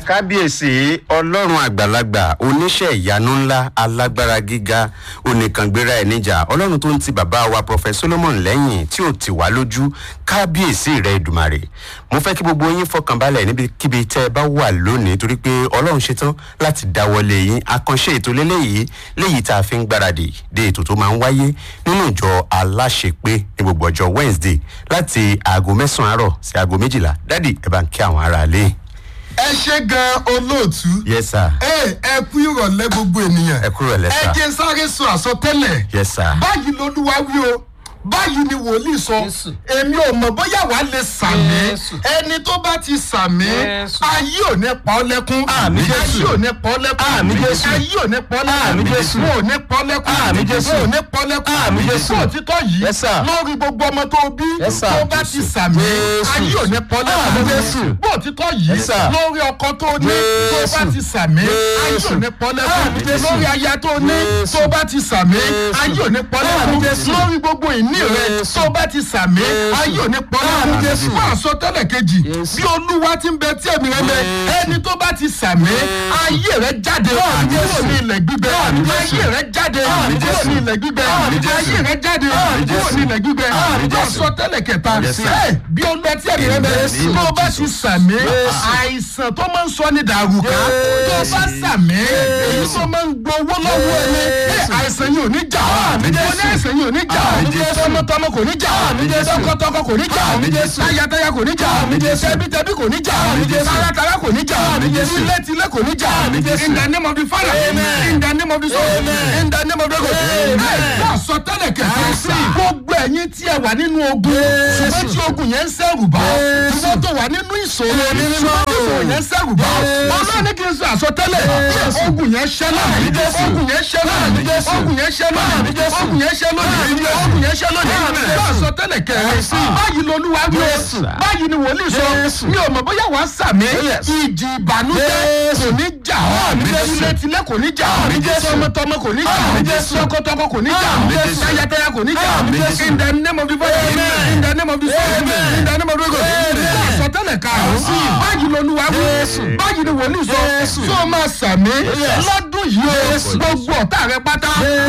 kábíyèsí ọlọ́run àgbàlagbà oníṣẹ́ ìyanu ńlá alágbára gíga oníkàngbéra ẹ̀ níjà ọlọ́run tó ń ti bàbá wa prọfẹ solomon lẹ́yìn tí ò tì wá lójú kábíyèsí rẹ̀ ìdùmarè mo fẹ́ kí gbogbo yín fọkànbalẹ̀ níbikíbi tẹ́ ẹ bá wà lónìí torí pé ọlọ́run ṣetán láti dáwọ́lé yín àkànṣe ètò lélẹ́yìí léyìí tá a fi ń gbáradì dé ètò tó máa ń wáyé nínú ìjọ aláṣepé ní gbogbo ọjọ́ wednesday láti aago mẹ́sàn-án àárọ̀ sí aago méjìlá dádì ẹ bá ń kí àwọn aráalé. ẹ ṣe gan olóòtú. yes sir. ẹ ẹ kú ìrọ̀lẹ́ gbogbo ènìyàn. ẹ kúrò lẹ́sà. ẹ jẹ́ sáré sọ àsọtẹ́lẹ̀. yes sir. báyìí lolúwa wí o báyìí ni wòlíì sọ Jésù. èmi ò mọ̀ bóyá wàá lè sàmì Jésù. ẹni tó bá ti sàmì Jésù. ayé ò ní pa ọ́ lẹ́kún Àmín Jésù. ayé ò ní pa ọ́ lẹ́kún Àmín Jésù. ayé ò ní pa ọ́ lẹ́kún Àmín Jésù. wọn ò ní pa ọ́ lẹ́kún Àmín Jésù. wọn ò ní pa ọ́ lẹ́kún Àmín Jésù. fún òtítọ́ yìí Yes, sir. lórí gbogbo ọmọ tó bí Yes, sir. tó bá ti sàmì Jésù. ayé ò ní pa ọ́ Àmín lẹ́kún Jésù. fún òtítọ́ yìí Yes, sir. lórí ọkọ tó ní tó bá Jésù. ti sàmì ayé ò Jésù. ní pa ọ́ Àmín lẹ́kún Jésù. lórí aya tó ní Jésù. tó bá ti sàmì Jésù. ayé ò ní pa ọ́ Àmín lẹ́kún Jésù. lórí gbogbo ìní rẹ Jésù. tó bá ti sàmì Jésù. ayé ò ní pa ọ́ Àmín lẹ́kún Jésù. fún àsọtẹ́lẹ̀ kejì Jésù. bí olúwa ti ń bẹ tí ẹ̀mí rẹ bẹ Jésù. ẹni tó bá ti sàmì ayé rẹ jáde Àmín kúrò Jésù. ní ilẹ̀ gbígbẹ Àmín Jésù. ayé rẹ jáde Àmín kúrò Jésù. ní ilẹ̀ gbígbẹ Àmín Jésù. ayé rẹ jáde Àmín kúrò Jésù. ní ilẹ̀ gbígbẹ Àmín Jésù. àsọtẹ́lẹ̀ kẹta Yes, sir. ẹ bí olúwa tí ẹ̀mí rẹ bẹ Jésù. tó bá ti sàmì Jésù. àìsàn tó máa ń sọ ní dàrúkà tó bá sàmì èyí tó máa ń gbowó lọ́wọ́ ẹni ẹ, àìsàn yìí ò ní jà Àmín Jésù. mo ní àìsàn yìí ò ní jà Àmín Jésù. tọmọtọmọ kò ní jà Àmín Jésù. tọkọtọkọ kò ní jà Àmín Jésù. tayataya kò ní jà Àmín Jésù. tẹbitẹbi kò ní jà Àmín Jésù. taratara kò ní jà Àmín Jésù. tilétilé kò ní jà Àmín Jésù. in the name of the father Amen. in the name of the son Amen. in the name of the god Amen. ẹ sọtẹ́lẹ̀ kẹfẹ Yes, sir. gbogbo ẹ̀yin tí ẹ wà nínú ogun ṣùgbọ́n tí ogun yẹn ń sẹ́rù bá Jésù. ṣùgbọ́n tó wà nínú ìṣòro Mímọ́. ṣùgbọ́n tí ìṣòro yẹn ń sẹ́rù bá Jésù. ọlọ́run ní kí n sọ àsọtẹ́lẹ̀ Jésù. ogun yẹn ṣẹ́ Àmín Jésù. lónìí ogun yẹn ṣẹ́ Àmín lónìí Jésù. ogun yẹn ṣẹ́ Àmín lónìí Jésù. ogun yẹn ṣẹ́ lónìí Àmín Jésù. ogun yẹn ṣẹ́ lónìí Àmín bá Jésù. àsọtẹ́lẹ̀ kẹrin Jésù. báyìí lolúwa wí o Jésù. báyìí ni wòlíì sọ Jésù. mi ò mọ̀ bóyá wàá sàmì Yes. ìjì ìbànújẹ́ Jésù. kò ní jà Àmín Jésù. tilétilé kò ní jà Àmín Jésù. tọmọtọmọ kò ní jà Àmín Jésù. tọkọtọkọ kò ní jà Àmín Jésù. tayataya kò ní jà Àmín Jésù. in the name of the father Amen. in the name of the son Amen. in the name of the god Amen. bá àsọtẹ́lẹ̀ karùn-ún Sí. báyìí lolúwa wí Jésù. báyìí ni wòlíì sọ Jésù. tó máa sàmì Yes. lọ́dún yìí o Jésù. gbogbo ọ̀tá rẹ pátá